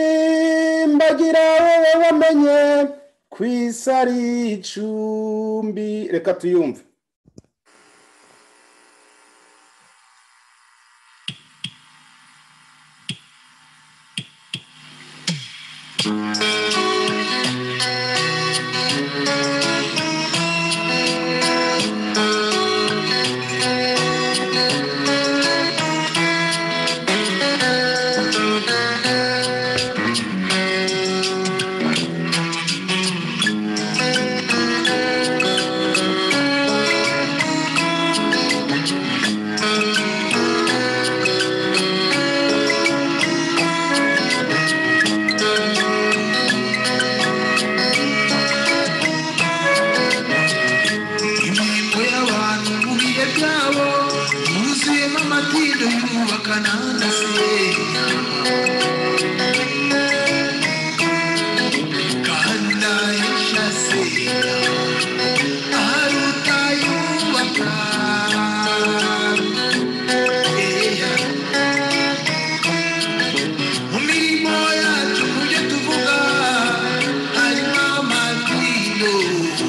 kimbagira wowe wamenye ku isi ari icumbi reka tuyumve imirimbo y'abantu mu bihe byabo yuzuyemo amatindo y'umwubakana ndase kanda yashase ahari utayubaka eya mu mirimo yacu mu byo tuvuga harimo amatindo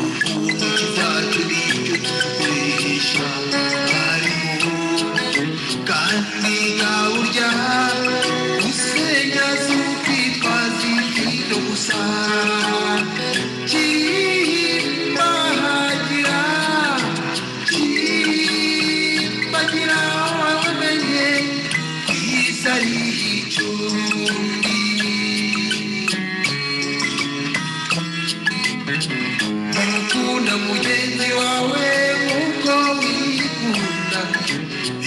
ukuntu kizacu n'icyo tugurisha harimo kandi yawurya usenya z'ubwitwa z'itindo gusa kimbahagira kimbagira wamenye isi ari icumbi ukunda mugenzi wawe nk'uko wikunda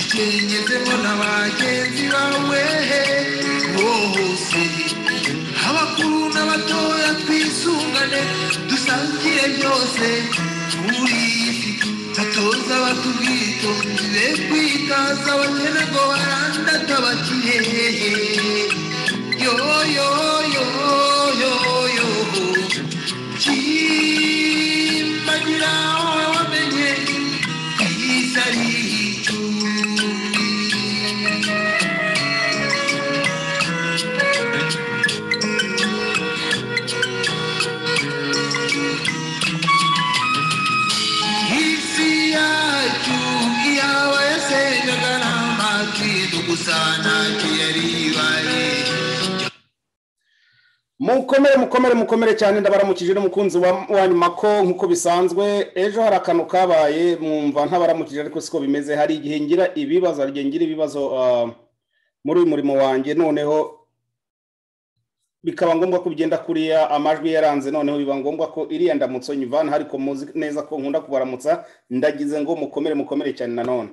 icyengezemo na bagenzi bawe bose abakuru n'abatoya twisungane dusangire byose kuri iyi si batoza abato ubwitonzi be kwitaza abakene ngo barandate abakire yo yo yo yo yo kimbagira wowe wamenye isi ari icumbi isi yacu iyaba yasenyaga n'amakindo gusa ntacyo yari ibaye mukomere mukomere mukomere cyane ndabaramukije n'umukunzi wa- wanyu mako nk'uko bisanzwe ejo hari akantu kabaye mwumva ntabaramukije ariko siko bimeze hari igihe ngira ibibazo hari igihe ngira ibibazo ah, muri uyu murimo wanjye noneho bikaba ngombwa ko ugenda kuriya amajwi yaranze noneho biba ngombwa ko iriya ndamutso nyivana ariko muzi neza ko nkunda kubaramutsa ndagize ngo mukomere mukomere cyane nanone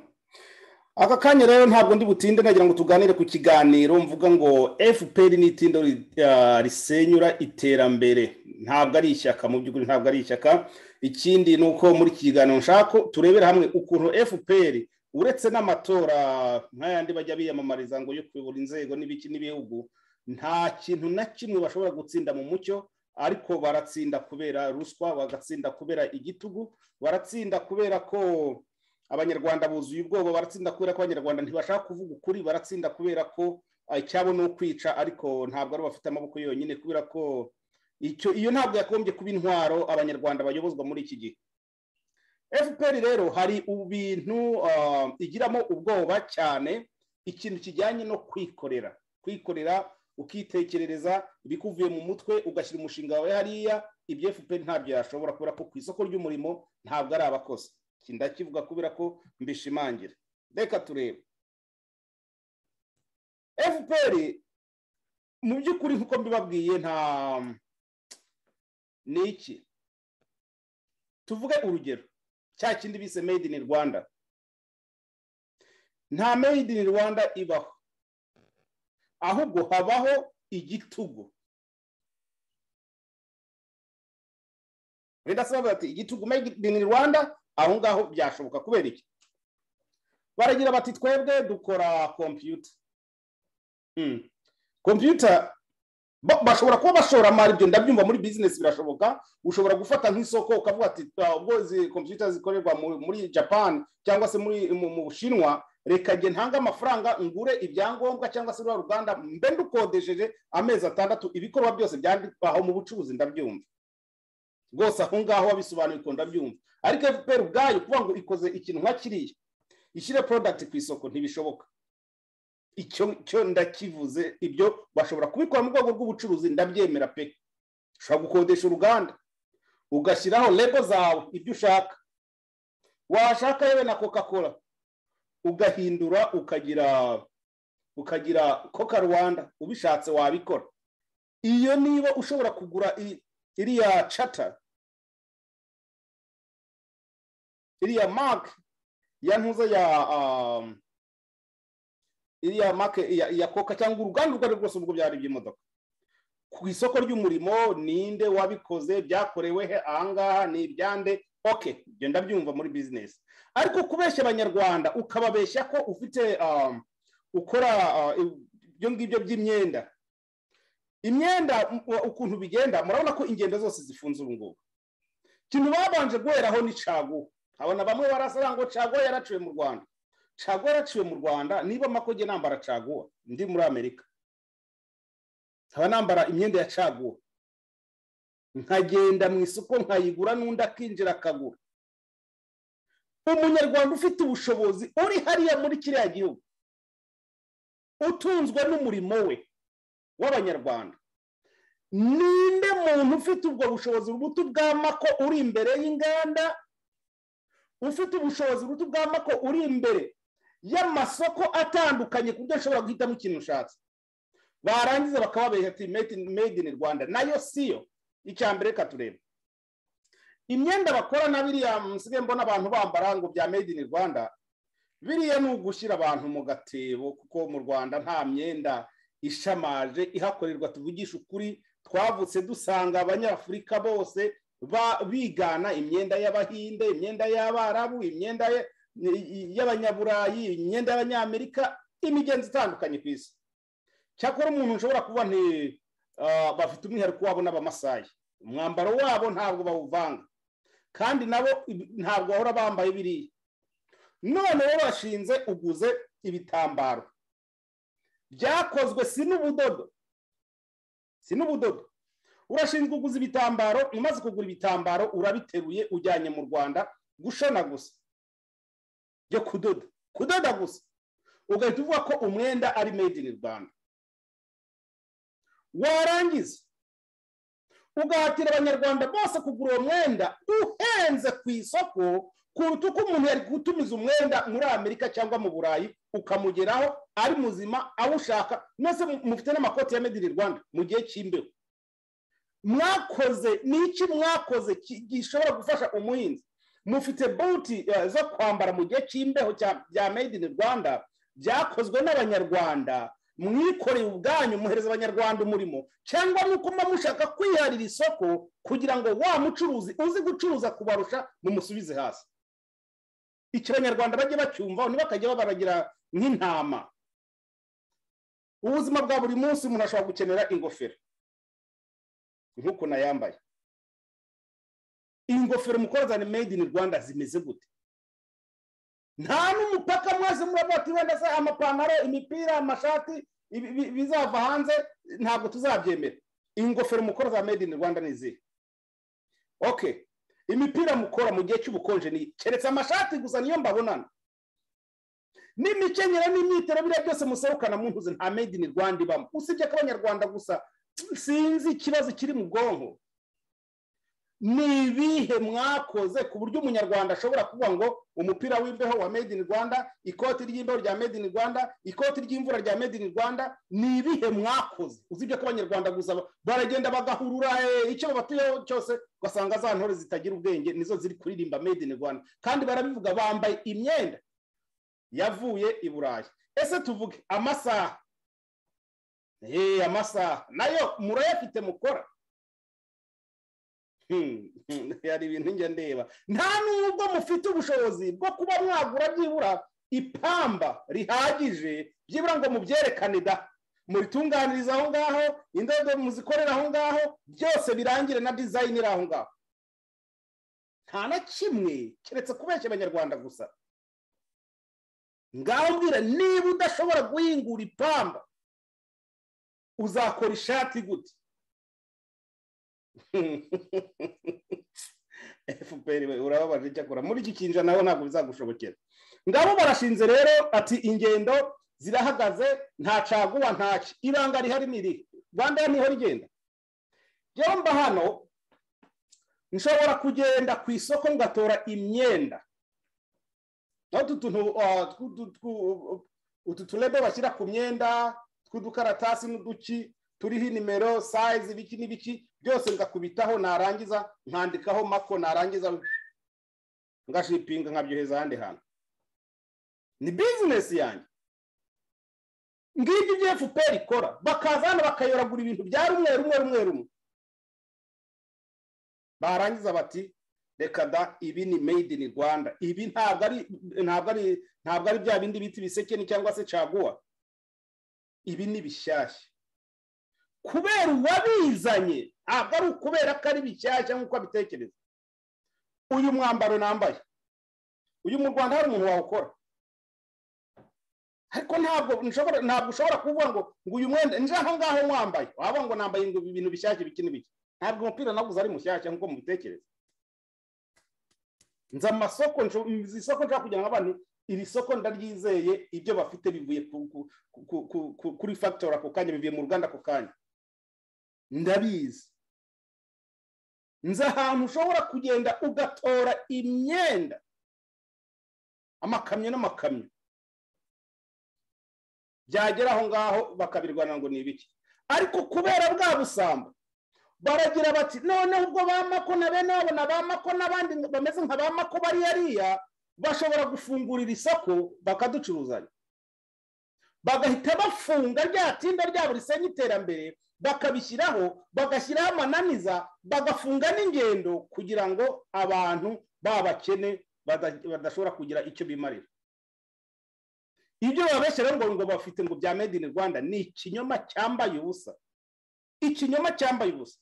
aka kanya rero ntabwo ndi butinde nagira ngo tuganire ku kiganiro mvuga ngo fpr ni itindo ri- ah, risenyura iterambere ntabwo ari ishyaka mu by'ukuri ntabwo ari ishyaka ikindi ni uko muri iki kiganiro nshaka ko turebera hamwe ukuntu fpr uretse n'amatora nk'ayandi bajya biyamamariza ngo yo kuyobora inzego n'ibiki n'ibihugu nta kintu na kimwe bashobora gutsinda mu mucyo ariko baratsinda kubera ruswa bagatsinda kubera igitugu baratsinda kubera ko abanyarwanda buzuye ubwoba baratsinda kubera ko abanyarwanda ntibashaka kuvuga ukuri baratsinda kubera ko ah, icyabo ni ukwica ariko ntabwo ari bafite amaboko yonyine kubera ko icyo iyo ntabwo yagombye kuba intwaro abanyarwanda bayobozwa muri iki gihe fpr rero hari ibintu ah, igiramo ubwoba cyane ikintu kijyanye no kwikorera kwikorera ukitekerereza ibikuvuye mu mutwe ugashyira umushinga wawe hariya ibyo fpr ntabyo yashobora kubera ko ku isoko ry'umurimo ntabwo ari abakozi iki ndakivuga kubera ko mbishimangira reka turebe fpr mu by'ukuri nk'uko mbibabwiye nta ni iki tuvuge urugero cya kindi bise made in rwanda nta made in rwanda ibaho ahubwo habaho igitugu Wenda se bavuga ati igitugu made in Rwanda aho ngaho byashoboka kubera iki baragira bati twebwe dukora kompiyuta kompiyuta Ba- bashobora kuba bashoramari ibyo ndabyumva muri bizinesi birashoboka ushobora gufata nk'isoko ukavuga ati "Ah, ubwo izi kompiyuta zikorerwa mu- muri japan cyangwa se muri mu mu bushinwa reka njye ntange amafaranga ngure ibyangombwa cyangwa se ruriya ruganda mbe ndukodesheje amezi atandatu ibikorwa byose byandikwa aho mu bucuruzi ndabyumva rwose aho ngaho wabisobanuye uko ndabyumva ariko fpr ubwayo kuvuga ngo ikoze ikintu nka kiriya ishyire porodagiti ku isoko ntibishoboka icyo cyo ndakivuze ibyo bashobora kubikora mu rwego rw'ubucuruzi ndabyemera pe ushobora gukodesha uruganda ugashyiraho lego zawe ibyo ushaka washaka yewe na coca cola ugahindura ukagira ukagira coca rwanda ubishatse wabikora iyo niba ushobora kugura i- iriya cata iriya marike ya ntuza ya um, iriya make ya, ya koka cyangwa uruganda urwo ari rwo rwose ubwo byari iby'imodoka ku isoko ry'umurimo ninde wabikoze byakorewe he ahangaha ni ibyande ok ibyo ndabyumva muri bizinesi ariko kubeshya abanyarwanda ukababeshya ko ufite um, ukora uh, ibyo ngibyo by'imyenda imyenda m- u- ukuntu bigenda murabona ko ingendo zose zifunze ubu ngubu ikintu babanje guheraho ni caguwa abona bamwe barasaba ngo caguwa yaraciwe mu rwanda caguwa yaraciwe mu rwanda niba makoge nambara caguwa ndi muri amerika nkaba nambara imyenda ya caguwa nkagenda mu isoko nkayigura n'undi akinjira akagura umunyarwanda ufite ubushobozi uri hariya muri kiriya gihugu utunzwe n'umurimo we w'abanyarwanda ninde muntu ufite ubwo bushobozi buto bwa mako uri imbere y'inganda ufite ubushobozi buto bwa mako uri imbere y'amasoko atandukanye ku buryo ushobora guhitamo ikintu ushatse barangiza bakababeha ati made in- made in rwanda nayo siyo icya mbere reka turebe imyenda bakora na biriya musigaye mbona abantu bambara ngo bya made in rwanda biriya ni ugushyira abantu mu gatebo kuko mu rwanda nta myenda ishamaje ihakorerwa tuvugisha ukuri twavutse dusanga abanyafurika bose ba- bigana imyenda y'abahinde imyenda y'abarabu imyenda ya- y'abanyaburayi imyenda y'abanyamerika imigenzo itandukanye ku isi cyakora umuntu ushobora kuba nti ah, bafite umwihariko wabo n'abamasayi umwambaro wabo ntabwo bawuvanga kandi nabo ibi- ntabwo bahora bambaye biriya none rero washinze uguze ibitambaro byakozwe si n'ubudodo si n'ubudodo urashinzwe uguze ibitambaro umaze kugura ibitambaro urabiteruye ujyanye mu rwanda gushona gusa byo kudoda kudoda gusa ugahita uvuga ko umwenda ari made in rwanda warangiza ugahatira abanyarwanda bose kugura uwo mwenda uhenze ku isoko kuruta uko umuntu yari gutumiza umwenda muri amerika cyangwa mu burayi ukamugeraho ari muzima awushaka mwese mu- mufite n'amakoti ya made in rwanda mu gihe cy'imbeho mwakoze ni iki mwakoze ki- gishobora gufasha umuhinzi mufite buti eh, zo kwambara mu gihe cy'imbeho cya- bya made in rwanda byakozwe n'abanyarwanda mwikoreye ubwanyu muhereza abanyarwanda umurimo cyangwa nuko muba mushaka kwiharira isoko kugira ngo wa mucuruzi uzi gucuruza kubarusha mumusubize hasi iki abanyarwanda bajye bacyumvaho ntibakajya babaragira nk'intama ubuzima bwa buri munsi umuntu ashobora gukenera ingofero nk'ukuntu ayambaye ingofero mukora za made in rwanda zimeze gute nta n'umupaka mwese murabona ati wenda se amapantaro imipira amashati ibi- ibi- bizava hanze ntabwo tuzabyemera ingofero mukora za made in rwanda ni izihe okay imipira mukora mu gihe cy'ubukonje ni iyi? keretse amashati gusa niyo mbabonana n'imikenyero n'imyitero biriya byose muserukana mu ntuze nta made in rwanda ibamo usibye ko abanyarwanda gusa sinzi ikibazo kiri mu bwonko ni ibihe mwakoze ku buryo umunyarwanda ashobora kuvuga ngo umupira w'imbeho wa made in rwanda ikoti ry'imbeho rya made in rwanda ikoti ry'imvura rya made in rwanda ni ibihe mwakoze usibye ko abanyarwanda gusa ba- baragenda bagahurura eh, icyo babatuyeho cyose ugasanga za ntore zitagira ubwenge nizo ziri kuririmba made in rwanda kandi barabivuga bambaye imyenda yavuye i burayi ese tuvuge amasaha Eh, amasaha nayo murayafite mukora Hmm, hmm, hari ibintu njya ndeba nta nubwo mufite ubushobozi bwo kuba mwagura byibura ipamba rihagije byibura ngo mubyerekane da muritunganiriza aho ngaho indodo muzikorera aho ngaho byose birangire na dizayini iri aho ngaho nta na kimwe keretse kubeshya abanyarwanda gusa ngaho mbwira niba udashobora guhingura ipamba uzakora ishati gute fpr we urababaje icyakora muri iki kinja nawe ntabwo bizagushobokera ngabo barashinze rero ati ingendo zirahagaze nta caguwa ntaki ibanga rihari ni irihe rwanda niho rigenda rero mba hano nshobora kugenda ku isoko ngatora imyenda naho utu tuntu uh, twu- twu- twu- utu turebe bashyira ku myenda tw'udukaratasi n'uduki turiho nimero sayizi ibiki n'ibiki byose ngakubitaho narangiza nkandikaho mako narangiza ngashippinga nkabyoheza ahandi hantu ni bizinesi yanjye ngibyo ibyo fpr ikora bakaza hano bakayoragura ibintu bya rumwe rumwe rumwe rumwe barangiza bati reka da ibi ni made in rwanda ibi ntabwo ari ntabwo ari ntabwo ari bya bindi bita ibisekeni cyangwa se caguwa ibi ni bishyashya kubera uwabizanye ntabwo ari ukubera ko ari bishyashya nk'uko abitekereza uyu mwambaro nambaye uyu mu rwanda hari umuntu wawukora ariko ntabwo nshobora ntabwo ushobora kuvuga ngo ngo uyu mwenda nje aho ngaho mwambaye wavuga ngo nambaye ngo ibintu bishyashya biki n'ibiki ntabwo umupira naguze ari mushyashya nk'uko mubitekereza nzi amasoko nsho- nzi isoko nshaka kugira ngo abantu iri soko ndaryizeye ibyo bafite bivuye ku- ku- ku- ku- ku- kuri fagitora ako kanya bivuye mu ruganda ako kanya ndabizi nzi ahantu ushobora kugenda ugatora imyenda amakamyo n'amakamyo byagera aho ngaho bakabirwana ngo ni ibiki ariko kubera bwa busambo baragira bati noneho ubwo ba mako na bene wabo na ba mako n'abandi bameze nka ba mako bari hariya bashobora gufungurira isoko bakaducuruzanya bagahita bafunga rya tinda ryabo risenya iterambere bakabishyiraho bagashyiraho amananiza bagafunga n'ingendo kugira ngo abantu babakene bada- badashobora kugira icyo bimarira ibyo babeshyira ngo ngo bafite ngo bya made in rwanda ni ikinyoma cyambaye ubusa ikinyoma cyambaye ubusa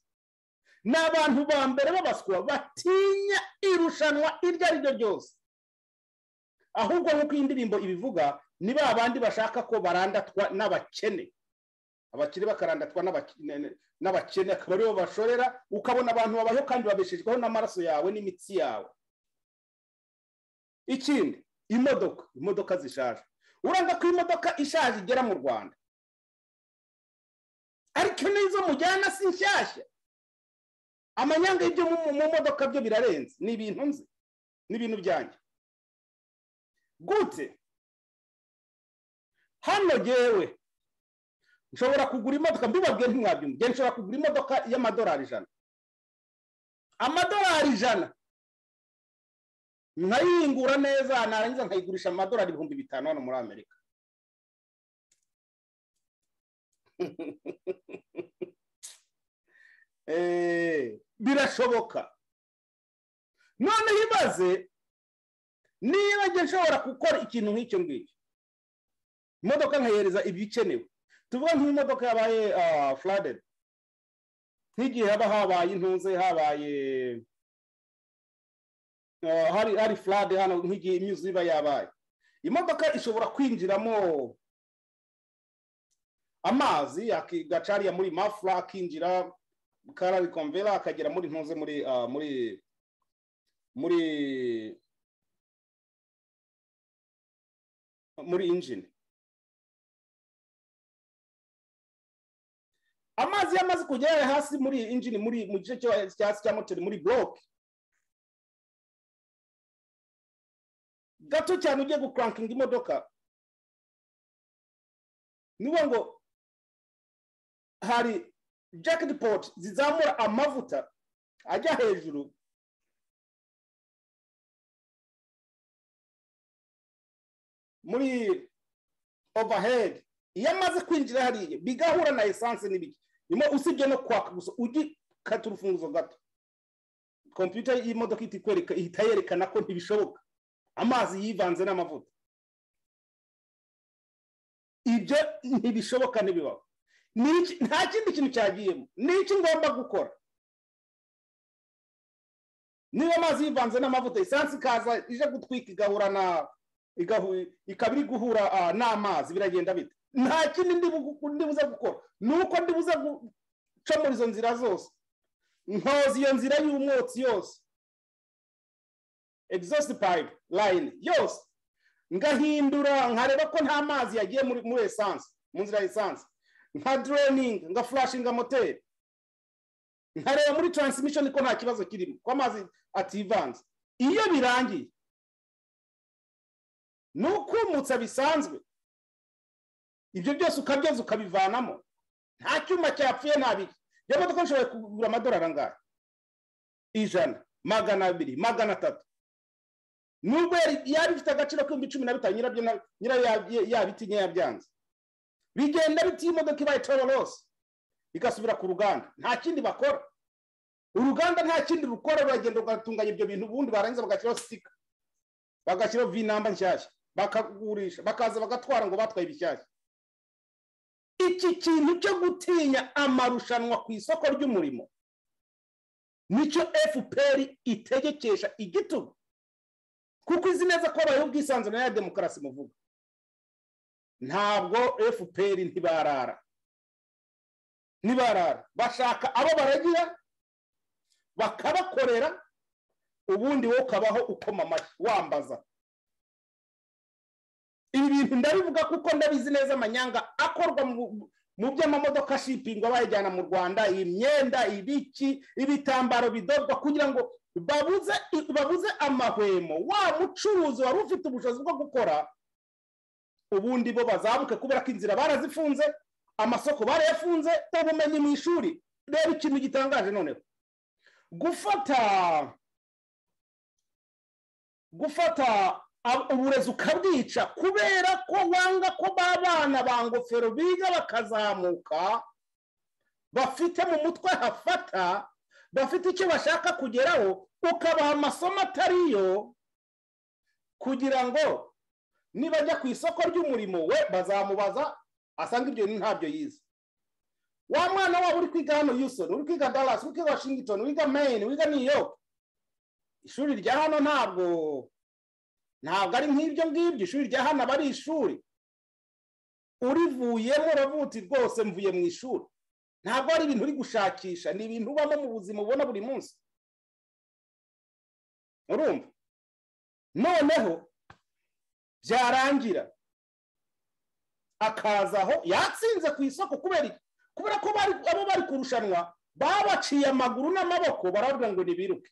ni abantu ba mbere babaswa batinya irushanwa iryo ari ryo ryose ahubwo nk'uko iyi ndirimbo ibivuga ni ba bandi bashaka ko barandatwa n'abakene abakire bakarandatwa n'abaki- ne- ne- n'abakene akaba aribo bashorera ukabona abantu babaho kandi babeshejweho n'amaraso yawe n'imitsi yawe ikindi imodoka imodoka zishaje uranga ko imodoka ishaje igera mu rwanda ariko n'izo mujyana si nshyashya amanyanga y'ibyo mu mu modoka byo birarenze ni ibintu nzi ni ibintu byanjye gute hano ngewe nshobora kugura imodoka mbibabwiye ntimwabyumva ngewe nshobora kugura imodoka y'amadolari ijana amadolari ijana nkayingura neza narangiza nkayigurisha amadolari ibihumbi bitanu hano muri amerika Eh, birashoboka noneho ibaze niba njye nshobora gukora ikintu nk'icyo ngicyo imodoka nkayihereza ibikenewe tuvuga nk'imodoka yabaye furadedi nk'igihe haba habaye intuze habaye ah, hari hari furade hano nk'igihe imyuzu iba yabaye imodoka ishobora kwinjiramo amazi akigacariya muri mafura akinjira kararikomvera akagera muri ntuze muri ah, muri muri muri injini amazi yamaze kugera hasi muri injini muri mu gice cyo cyo hasi cya moteri muri buroke gato cyane ugiye gukurankinga imodoka ni ukuvuga ngo hari jackpot zizamura amavuta ajya hejuru muri overhead iyo amaze kwinjira hariya bigahura na esanse n'ibiki nyuma usibye no kwaka gusa ugikata urufunguzo gato kompiyuta y'imodoka ihita ikwereka ihita yerekana ko ntibishoboka amazi yivanze n'amavuta ibyo ntibishoboka ntibibaho Ni iki- nta kindi kintu cyagiyemo ni iki ngomba gukora niba amazi yivanze n'amavuta esansi ikaza ije gutwika igahura na igahu- ikaba iri guhura ah, n'amazi biragenda bite nta kindi ndi bu- ndi buze gukora ni uko ndi buze guca muri izo nzira zose nkoza iyo nzira y'umwotsi yose exhaust pipe line yose ngahindura nkareba ko nta mazi yagiye muri muri esanse mu nzira ya esanse nka drening nga flashinga moteri nkareba muri transmission ko nta kibazo kirimo ko amazi ativanze iyo birangiye ni ukumutsa bisanzwe ibyo byose ukabyoza ukabivanamo nta cyuma cyapfuye nta biki iyo modoka nshobora kugura amadorari angahe ijana magana abiri magana atatu nubwo yari- yari ifite agaciro k'ibihumbi cumi na bitanu nyirabyo na- nyirayo ya- yabitinye yabyanze bigenda biti iyo imodoka ibaye tororose igasubira ku ruganda nta kindi bakora uruganda nta kindi rukora ruragenda rugatunganya ibyo bintu ubundi barangiza bagashyiraho sitika bagashyiraho vinamba nshyashya bakagurisha bakaza bagatwara ngo batwaye ibishyashya iki kintu cyo gutinya amarushanwa ku isoko ry'umurimo nicyo fpr itegekesha igitugu kuko izi neza ko habayeho ubwisanzure na demokarasi muvuga ntabwo fpr ntibarara ntibarara bashaka abo baragira bakabakorera ubundi wowe ukabaho ukoma amashyi wambaza ibi bintu ndabivuga kuko ndabizi neza amanyanga akorwa mu- mu by'amamodoka shipingwa bayajyana mu rwanda iyi myenda ibiki ibitambaro bidorwa kugira ngo babuze babuze amahwemo wa mucuruzi wari ufite ubushobozi bwo gukora ubundi bo bazabuke kubera ko inzira barazifunze amasoko barayafunze ubumenyi mu ishuri reba ikintu gitangaje noneho gufata gufata ab- uburezi ukabwica kubera ko wanga ko ba bana ba ngofero biga bakazamuka bafite mu mutwe hafata bafite icyo bashaka kugeraho ukabaha amasomo atariyo kugira ngo nibajya ku isoko ry'umurimo we bazamubaza asanga ibyo bintu ntabyo yize wa mwana waba uri kwiga hano yusoni uri kwiga dallas uri kwiga washington wiga maine wiga new york ishuri rya hano ntabwo ntabwo ari nk'ibyo ngibyo ishuri rya hano aba ari ishuri urivuyemo uravuti rwose mvuye mu ishuri ntabwo ari ibintu uri gushakisha ni ibintu ubamo mu buzima ubona buri munsi urumva noneho byarangira akazaho yatsinze ku isoko kubera iki kubera ko bari abo bari kurushanwa babaciye amaguru n'amaboko barababwira ngo nibiruke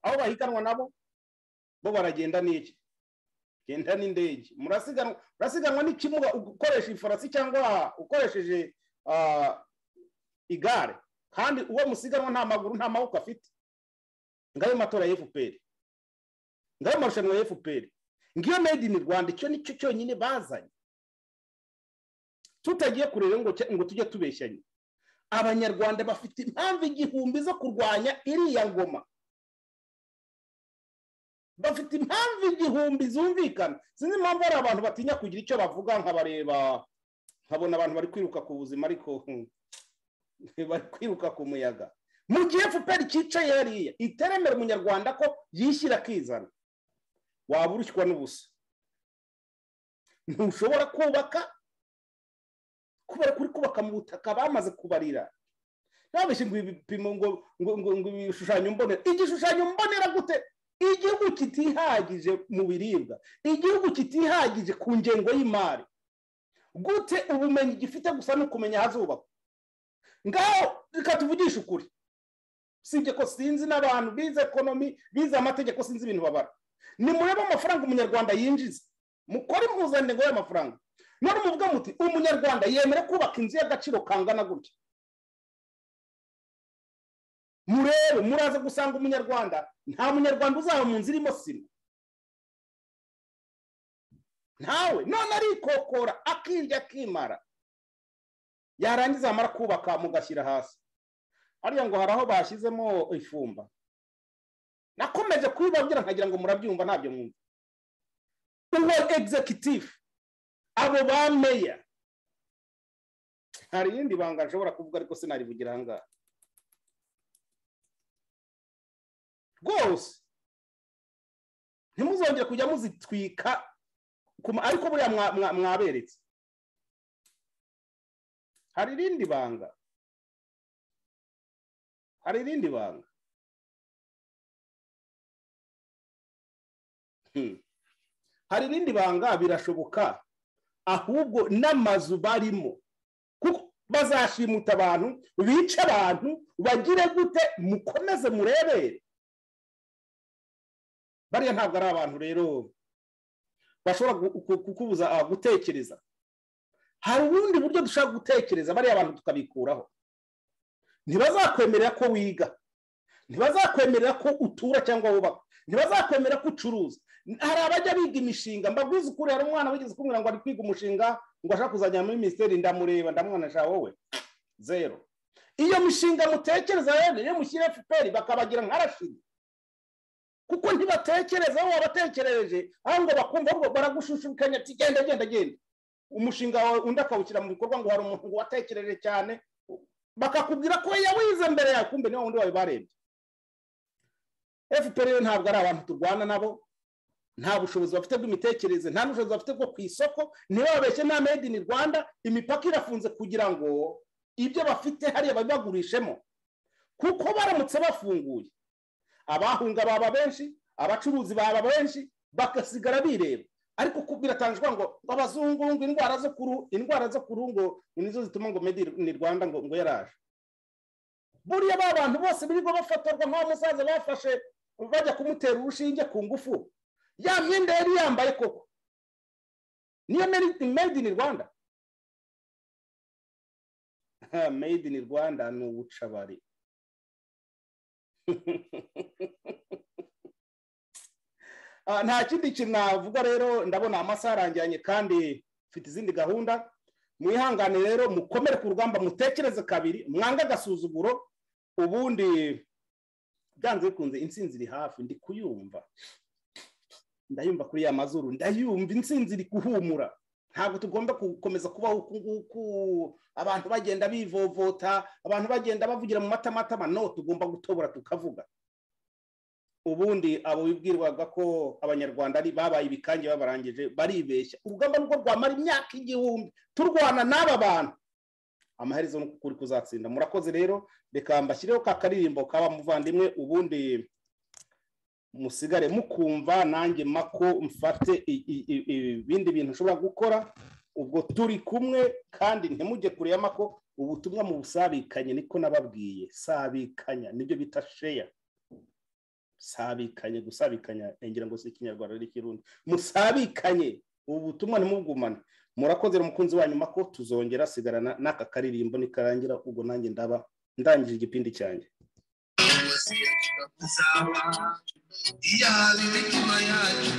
aho bahiganwa nabo bo baragenda n'iki genda n'indege murasiganwa murasiganwa n'ikimuga ukoresha ifarasi cyangwa ukoresheje ah, igare kandi uwo musiganwa nta maguru nta maboko afite ngayo matora ya fpr ngayo marushanwa ya fpr ngiyo made in rwanda icyo nicyo cyonyine bazanye tutagiye kureba ngo cya- ngo tujye tubeshyanye abanyarwanda bafite impamvu igihumbi zo kurwanya iriya ngoma bafite impamvu igihumbi zumvikana sinzi impamvu hari abantu batinya kugira icyo bavuga nkabareba nkabona abantu bari kwiruka ku buzima ariko hmm, bari kwiruka ku muyaga mu gihe fpr cyicaye hariya iteremera umunyarwanda ko yishyira akizana waba urushywa n'ubusa ntushobora kubaka kubera ko uri kubaka mu butaka bamaze kubarira ntabeshye ngo ibipimo ngo ngo ngo ngo ibishushanyo mbonera igishushanyo mbonera gute igihugu kitihagije mu biribwa igihugu kitihagije ku ngengo y'imari gute ubumenyi gifite gusa no kumenya ahazubakwa ngaho reka tuvugishe ukuri usibye ko sinzi n'abantu bize ekonomi bize amategeko sinzi ibintu babara nimurebe amafaranga umunyarwanda yinjiza mukore impuzandengo y'amafaranga none muvuga muti umunyarwanda yemera kubaka inzu y'agaciro kangana gutya murebe muraza gusanga umunyarwanda nta munyarwanda uzaba mu nzu irimo sima ntawe none arikokora akirya akimara yarangiza amara kubaka mugashyira hasi hariya ngo hari aho bashyizemo ifumba nakomeje kubibabwira nkagira ngo murabyumva ntabyo mwumva uwo executive abo ba meya hari irindi banga nshobora kuvuga ariko sinarivugira aha ngaha rwose ntimuzongere kujya muzitwika ku ma- ariko buriya mwa- mwa- mwaberetse hari irindi banga hari irindi banga Hmm. hari irindi banga birashoboka ahubwo n'amazu barimo kuko bazashimuta abantu bice abantu bagire gute mukomeze murebere bariya ntabwo ari abantu rero bashobora gu- ku- kukubuza ah, gutekereza hari ubundi buryo dushaka gutekereza bariya bantu tukabikuraho ntibazakwemerera ko wiga ntibazakwemerera ko utura cyangwa wubaka ntibazakwemerera ko ucuruza hari abajya biga imishinga mbabwiza ukuri hari umwana wigeze kumubwira ngo ari kwiga umushinga ngo ashaka kuzajya muri minisiteri ndamureba ndamubona sha wowe zero iyo mishinga mutekereza rero iyo mushyira fpr bakabagira nka rashidi kuko ntibatekereza aho wabatekerereje ahubwo bakumva ahubwo baragushushukanya ati genda genda genda umushinga wawe undi akawushyira mu bikorwa ngo hari umuntu ngo watekereje cyane bakakubwira ko yawize mbere yawe kumbe niwe wundi wawe barebye fpr rero ntabwo ari abantu turwana nabo nta bushobozi bafite bw'imitekerereze nta n'ubushobozi bafite bwo ku isoko ntibababeshye nta made in rwanda imipaka irafunze kugira ngo ibyo bafite hariya babibagurishemo kuko baramutse bafunguye abahunga baba benshi abacuruzi baba benshi bagasigara bireba ariko ku- biratangazwa ngo abazungu ngo indwara zo kuru indwara zo kuru ngo nizo zituma ngo medi ni rwanda ngo ngo yaraje buriya ba bantu bose birirwa bafatorwa nk'aho musaza bafashe bajya kumutera urushinge ku ngufu ya myenda yari yambaye koko niyo made- made in rwanda Ha, made in rwanda ni ubucabari Ah, nta kindi kintu navuga rero ndabona amasaha arangiranye kandi mfite izindi gahunda mwihangane rero mukomere ku rugamba mutekereze kabiri mwange agasuzuguro ubundi byanze bikunze intsinzi iri hafi ndi kuyumva ndayumva kuri ya mazuru ndayumva intsinzi iri guhumura ntabwo tugomba gukomeza kubaho uku nguku abantu bagenda bivovota abantu bagenda bavugira mu matamatama no tugomba gutobora tukavuga ubundi abo bibwirwaga ko abanyarwanda ari babaye ibikange babarangije baribeshya urugamba nubwo rwamara imyaka igihumbi turwana n'aba bantu amaherezo ni uko ukuri kuzatsinda murakoze rero reka mbashyireho ka karirimbo kaba muvandimwe ubundi musigare mukumva nanjye mako mfate i- i- i- ibindi bintu ushobora gukora ubwo turi kumwe kandi ntimujye kure y'amako ubutumwa mu busabikanye niko nababwiye sabikanya nibyo bita sheya sabikanye gusabikanya ngira ngo si ikinyarwanda ari ikirundi musabikanye ubu butumwa ntimubwumane murakoze umukunzi wanyu mako tuzongera sigarana n'aka karirimbo nikarangira ubwo nanjye ndaba ndangije igipindi cyanjye yaba imitima yacu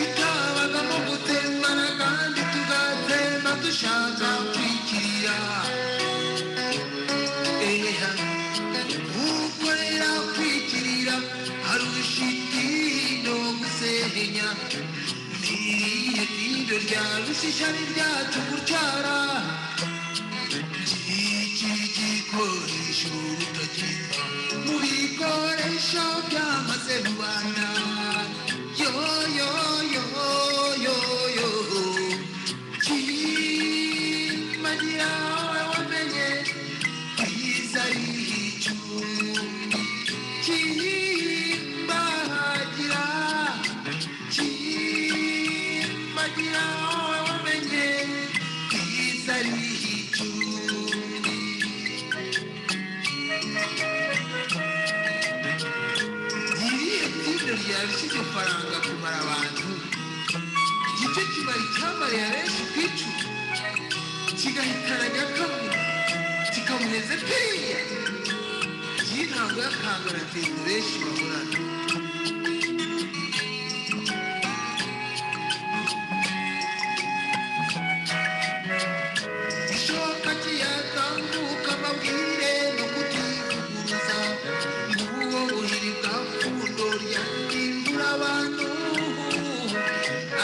itabagamo gutembana kandi tugatemba dushaka kwikiriya eha ukorera kwikirira hari urushitindo gusenya niriye tindo rya rushishari ryacu gucara iki gikoresho utakimba mu bikoresho byamaze rubanda yo yo yo yo yo kimagira wamenye byiza ari icyo kimbagira kimbagira wamenye byiza ari icyo iriya tinde ryarishije faranga kumara abantu igice kibara icyamariye benshi ku icumi kigahitana nyakabu kikamuheze piriya y'intango y'akangara tende benshi bahorana ishoka kiyatambuka amabwire no kutivuguruza n'ubwo buhiri bwafundo ryahindura abantu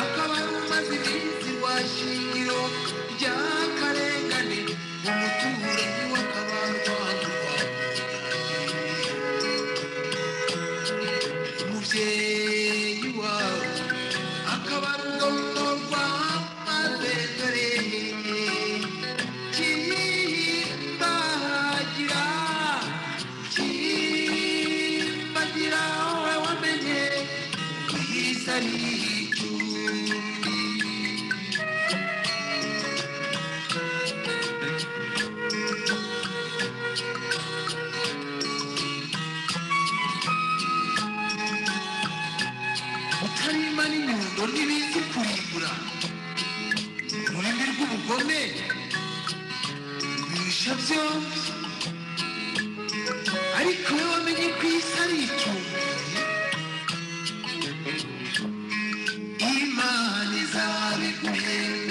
akaba rumaze iminsi rwa shingiro ry'akarengane umutuzo kurumbura ururimi rw'ubugome rwisha byombi ariko wowe wamenye ko isi ari icyuma imana izabe guhemba